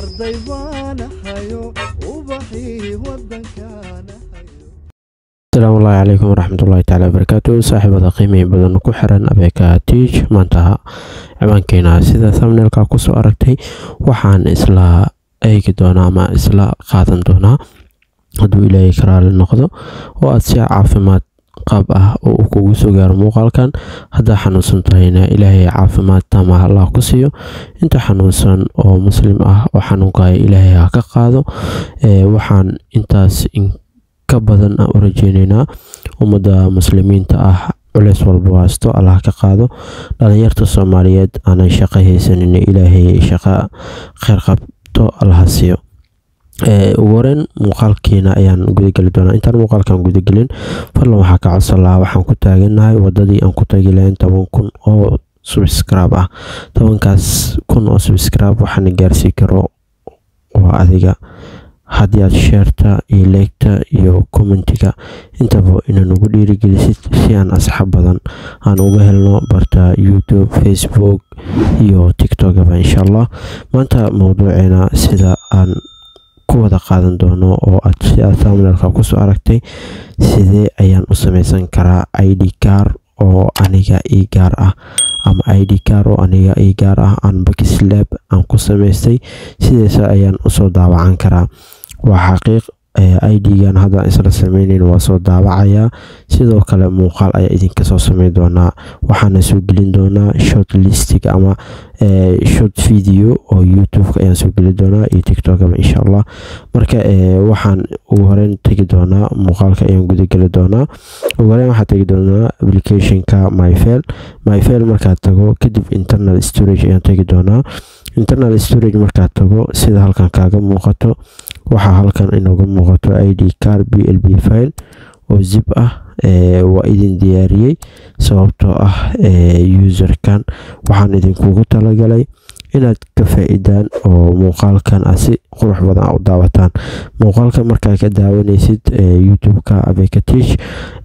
arday baanahayo ubaxii wadankaana hayo asalaamu ullaahi calaykum waraxmatullaahi tacaala wabarakaatu saaxiibada qiimihii badan ku xiran abeeka tiij maanta ciwaankeena sida thumbnailka kusoo aragtay waxaan isla eegi doonaa ama isla qaadan doonaa hadduu ilaahay karaali noqdo oo aad si caafimaad qaab ah oo uu kugu soo gaaro muuqaalkan haddaa xanuunsan tahayna ilaahay caafimaad taama allah ku siiyo inta xanuunsan oo muslim ah oo xanuunkaya ilaahay ha ka qaado waxaan intaas ka badan aan u rajeyneynaa ummadda muslimiinta ah culeys walba haysto allah ka qaado dhalinyarta soomaaliyeed aanan shaqo haysanin ilaahay shaqo kheyr qabto allaha siiyo ugu horeyn muuqaalkiina ayaan gudageli doonaa intaan muuqaalkan gudagelin fadlan waxaa ka codsan lahaa waxaan ku taaganahay wadadii aan ku tagi lahayn toban kun oo subscribe ah tobankaas kun oo subscribe waxaana gaarsii karo waa adiga haddii aad sheerta iyo leegta iyo commentiga intaba inaan ugu dhiirigelisid si aan asxaab badan aan uga helno barta youtube facebook iyo tiktokaba insha allah maanta mowduuceena sida aan ku wada qaadan doono oo aad si aad thumbnailka kusoo aragtay sidee ayaan u sameysan karaa id car oo aniga ii gaar ah ama id car oo aniga ii gaar ah aan bakislab aan ku sameystay sideesa ayaan usoo daawacan karaa waa xaqiiq idgan hadda isla sameyneyn waa soo daawacayaa sidoo kale muuqaal ayaa idinka soo sameyn doonaa waxaana soo gelin doonaa short listig ama short video oo youtube-ka ayaan soo gelin doonaa iyo tiktokaba insha allah marka waxaan ugu horeyn tegi doonaa muuqaalka ayaan gudageli doonaa ugu horeyn waxaa tegi doonaa applicationka myfel myfel markaad tago kadib internal storage ayaan tegi doonaa internal storage markaad tago sida halkan kaaga muuqato waxaa halkan inooga muuqato id car b l b file oo zip ah waa idin diyaariyey sababtoo ah userkan waxaan idinkugu talagalay inaad ka faa-idaan oo muuqaalkan aad si qurux badan u daawataan muuqaalka markaa ka daawanaysid youtube-ka abekatish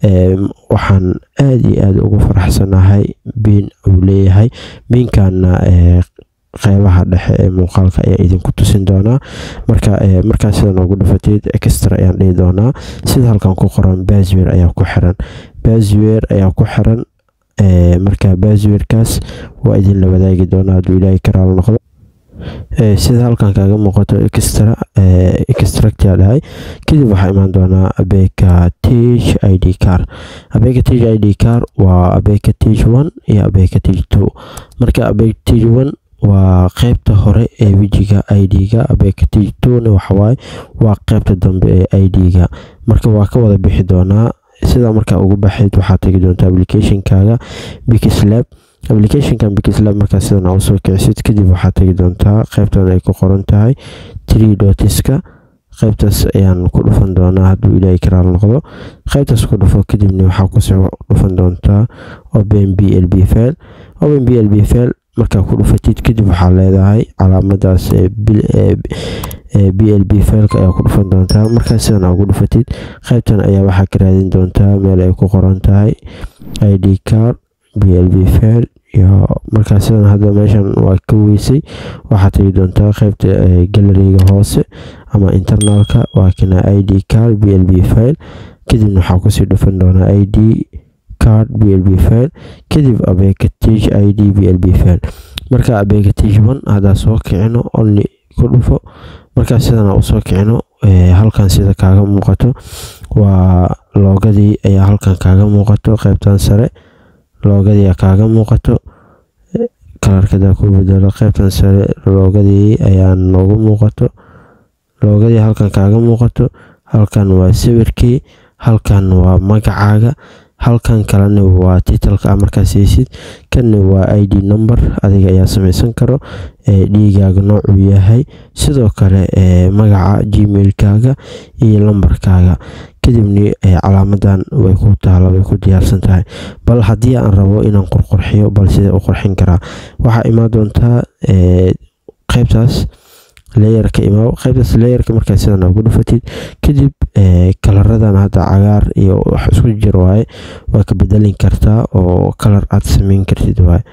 waxaan aada iyo aada ugu faraxsanahay biin uu leeyahay biinkaana qeybaha dhexe ee muuqaalka ayaa idinku tusin doonaa marka markaa sida noogu dhufateed extra ayaan dhihi doonaa sida halkan ku qoran baswer ayaa ku xiran baswer ayaa ku xiran marka baswerkaas waa idin la wadaagi doonaa hadduu ilaahay karaal noqdo sida halkan kaaga muuqato extra extractia dhahay kadib waxaa imaan doonaa abeka tige id car abeka tige id car waa abeka tige one iyo abeka tige two marka abeka tige one waa qeybta hore ee wejiga id-ga abekatijtona waxawaaye waa qeybta dambe ee id-ga marka waa ka wada bixi doonaa sidaa markaa ugu baxayd waxaa tegi doontaa applicationkaaga bikislab applicationkan bikislab markaa sidan aa usoo kicisid kadib waxaa tegi doontaa qeybtan ay ku qoran tahay tree dotiska qeybtaas ayaan ku dhufan doonaa hadduu ilaahay karaal noqdo qeybtaas ku dhufo kadibna waxaa kusoo dhufan doontaa open b l b file open b l b file markaa ku dhufatid kadib waxaa leedahay calaamadaas b l b fileka ayaa ku dhufan doontaa markaa sidan aa ugu dhufatid qeybtan ayaa waxaa ka raadin doontaa meel ay ku qoran tahay id car b l b file iyo markaa sidan hadda meeshan waa ka weysay waxaa tegi doontaa qeybta galeriga hoose ama internalka waa kana id car b l b file kadibna waxaa kusii dhufan doonaa id card b l b file kadib abekatige id b l b file marka abekatige one haddaa soo kicino only ku dhufo markaa sidana usoo kicino halkan sida kaaga muuqato waa loogadii ayaa halkan kaaga muuqato qeybtan sare loogadii kaaga muuqato kalarkadaa ku bedelo qeybtan sare loogadii ayaa noogu muuqato loogadii halkan kaaga muuqato halkan waa sawirkii halkan waa magacaaga halkan kalena waa titalka markaas heysid kanna waa id number adiga ayaa sameysan karo dhiigaaga noocuu yahay sidoo kale magaca gmailkaaga iyo lambarkaaga kadibna calaamadan way ku taala way ku diyaarsan tahay bal haddii aan rabo inaan qurqurxiyo bal sidee u qurxin karaa waxaa imaan doontaa qeybtaas leeyarka imaaw qaybtaas leeyarka markaa sidan ugu dhufatid kadib kalaradan hadda cagaar iyo wax isku jir waaye waa ka bedelin kartaa oo kalar aad sameyn kartid waaye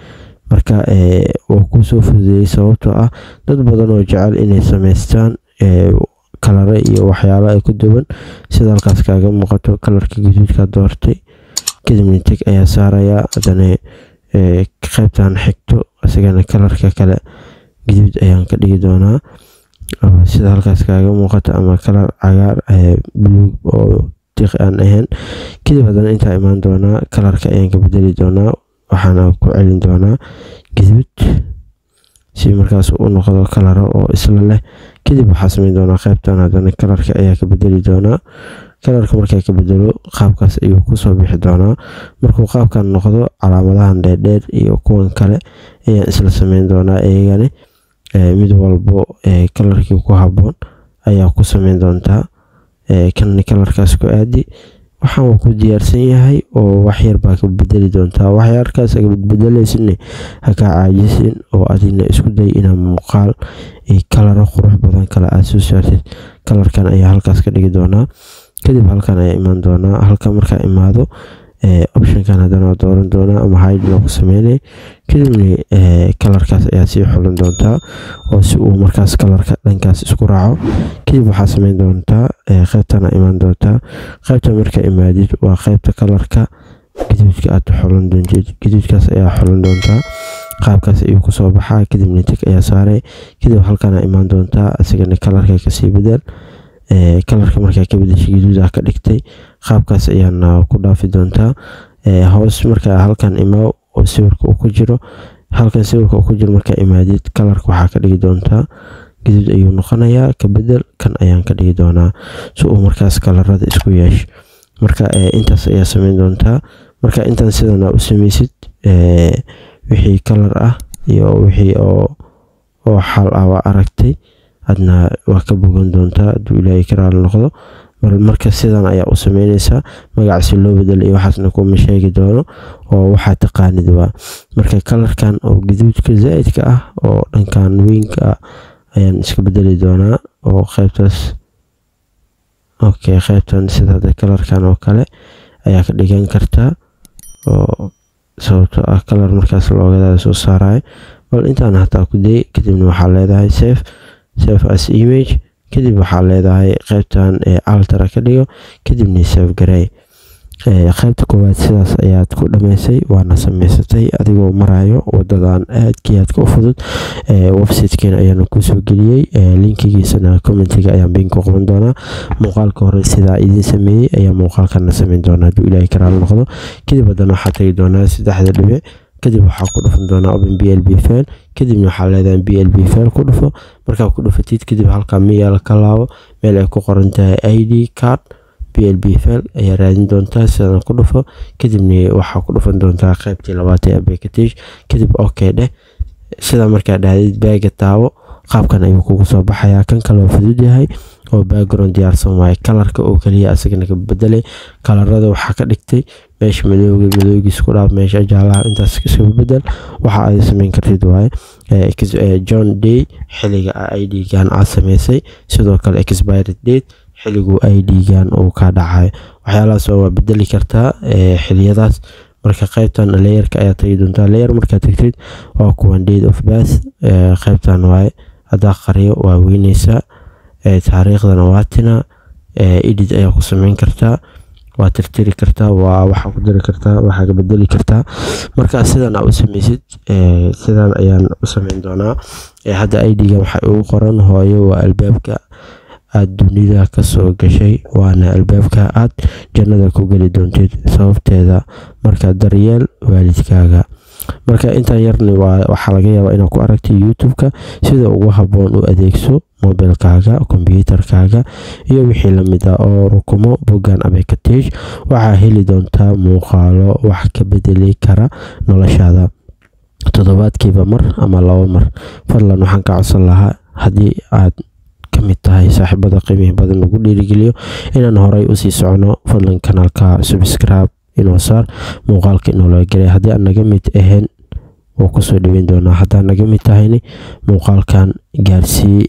marka wuu kusoo fududeeyey sababtoo ah dad badan oo jecel inay sameystaan kalare iyo waxyaalo ay ku duwan sida halkaas kaaga muuqato kalarka gaduudka doortay kadibna teg ayaa saarayaa haddana qaybtan xigto isagana kalarka kale gaduud ayaan ka dhigi doonaa sida halkaas kaaga muuqato ama kalar cagaar buluug oo tiq aan ahayn kadib haddana intaa imaan doonaa kalarka ayaan ka bedeli doonaa waxaana ku celin doonaa gaduud si markaas u noqdo kalaro oo isla leh kadib waxaa sameyn doonaa qaybtan haddana kalarka ayaa ka bedeli doonaa kalarka markaa ka bedelo qaabkaas ayuu kusoo bixi doonaa markuu qaabkan noqdo calaamadahan dheerdheer iyo kuwan kale ayaan isla sameyn doonaa iyagani mid walbo kalarkii ku haboon ayaa ku sameyn doontaa kan kalarkaas ku aadi waxaan ku diyaarsan yahay oo waxyar baa ka bedeli doontaa waxyarkaas aga bedbedelaysin ha kaa caajisin oo adina isku day inaa muuqaal kalaro qurux badan kale aad soo saartid kalarkan ayaa halkaas ka dhigi doonaa kadib halkan ayaa imaan doonaa halka markaa imaado optionkan haddana waa dooran doonaa ama hide loogu sameynay kadibna kalarkaas ayaa sii xulan doontaa oo si uu markaas kalarka dhankaas isku raaco kadib waxaa sameyn doontaa qaybtana imaan doontaa qaybta markaa imaadid waa qaybta kalarka gaduudka aad xulan doontid gaduudkaas ayaa xulan doontaa qaabkaas ayuu kusoo baxaa kadibna tig ayaa saaray kadib halkana imaan doontaa isagana kalarka kasii bedel kalarka markaa ka bedeshay gaduuda ka dhigtay qaabkaas ayaana ku dhaafi doontaa hoos markaa halkan imaa oo sawirka uu ku jiro halkan sawirka uu ku jiro markaa imaadid kalarka waxaa ka dhigi doontaa gaduud ayuu noqonayaa ka bedel kan ayaan ka dhigi doonaa si uu markaas kalarada isku yeesho marka intaas ayaa sameyn doontaa marka intaan sidana u sameysid wixii kalar ah iyo wixii oo oo xal ah waa aragtay adna waa ka bogan doontaa hadduu ilaahay ka raali noqdo marka sidan ayaa u sameyneysaa magacaasi loo bedel iyo waxaasna kuma sheegi doono oo waxaa taqaanid waa marka kalarkan oo gaduudka zaa-idka ah oo dhankan weynka ah ayaan iska bedeli doonaa oo qaybtaas okay qaybtan sida kalarkan oo kale ayaa ka dhigan kartaa oo sababtoo ah kalar markaas loogadaada soo saarayo bal intaan hataa ku day kadibna waxaa leedahay safe safe as image kadib waxaa leedahay qaybtan altara ka dhigo kadibna save garey qaybta koowaad sidaas ayaad ku dhameysay waana sameysatay adigoo marayo wadadan aadkii aadka u fudud websitekeena ayaana kusoo geliyey linkigiisana commentiga ayaan biin ku qaban doonaa muuqaalka hore sidaa idiin sameeyey ayaa muuqaalkana sameyn doonaa hadduu ilaahay ka raali noqdo kadib haddana waxaa tagi doonaa saddexda dhibic kadib waxaa ku dhufan doonaa open b l b fail kadibna waxaa leedahay b l b fail ku dhufo markaa ku dhufatid kadib halkaa miyaal ka laabo meel ay ku qoran tahay i d card b l b fail ayaa raadin doontaa sidan ku dhufo kadibna waxaa ku dhufan doontaa qaybtii labaad ee abekatage kadib okay dheh sida markaa dhahdid baaga taawo qaabkan ayuu kugu soo baxayaa kan kaloo fudud yahay oo background diyaarsan waaye kalarka oo keliya asagana ka bedelay kalarada waxaa ka dhigtay meesha madooga madoogiis ku dhaaf meesha jaalaha intaas iskaga bedel waxa aad sameyn kartid waaye john day xiliga i d gan aad sameysay sidoo kale expired date xiligu i d gan uu ka dhacayo waxyaalahaas waa bedeli kartaa xiliyadaas marka qaybtan layerka ayaa tagi doontaa layer markaa tagtid waa kuwan date of birth qaybtan waaye haddaa qariyo waa weyneysaa taariikhdana waa tina edit ayaa ku sameyn kartaa waa tirtiri kartaa waa waxaa ku diri kartaa waxaa ka bedeli kartaa marka sidan aa u sameysid sidan ayaan u sameyn doonaa hadda idga waxay ugu qoran hooyo waa albaabka aad dunida kasoo gashay waana albaabka aad jannada ku geli doontid sababteeda marka daryeel waalidkaaga marka intaan yarni waxaa laga yaabaa inaad ku aragtay youtube-ka sida ugu haboon u adeegso mobilkaaga kombyuutarkaaga iyo wixii lamid ah oo rukumo boggan abekatage waxaa heli doontaa muuqaalo wax ka bedeli kara noloshaada toddobaadkiiba mar ama laba mar fadlan waxaan ka codsan lahaa haddii aad kamid tahay saaxiibada qiimihi badan lagu dhiirigeliyo inaan horay usii socono fadlan kanaalka subscribe inoo saar muuqaalka inoola gelay haddii aan naga mid ahayn wuu kusoo dhaweyn doonaa haddaa naga mid tahayni muuqaalkan gaarsii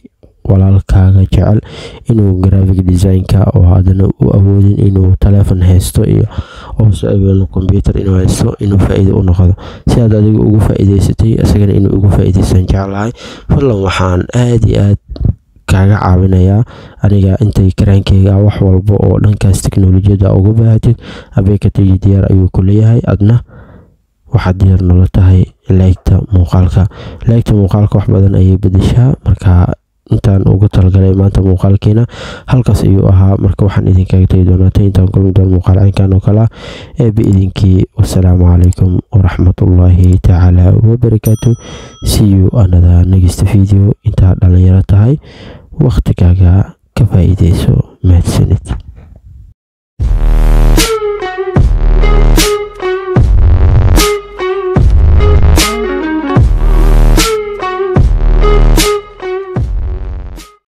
walaalkaaga jecel inuu graphic designka oo haddana u awoodin inuu taleefon haysto iyo oose aweelno combyuter inuu haysto inuu faa-iido u noqdo si aad adiga ugu faa-iideysatay isagana inuu ugu faa-iideysan jeclahay fadlan waxaan aada iyo aad kaaga caawinayaa aniga intay karaankeyga wax walba oo dhankaas teknolojiyadda uga baahatid abeekategi diyaar ayuu ku leeyahay adna waxaad diyaar nolo tahay laygta muuqaalka laygta muuqaalka wax badan ayay bedeshaa marka intaan ugu talagalay maanta muuqaalkeena halkaas ayuu ahaa marka waxaan idinkaga tegi doonaa intaan kulmi doon muuqaal caynkan oo kale ah ee biidinkii wasalaamu calaykum waraxmatullaahi tacaala wabarakaatu see you another next video intaa dhalinyaro tahay waqtigaaga ka faa-iideyso mahadsanid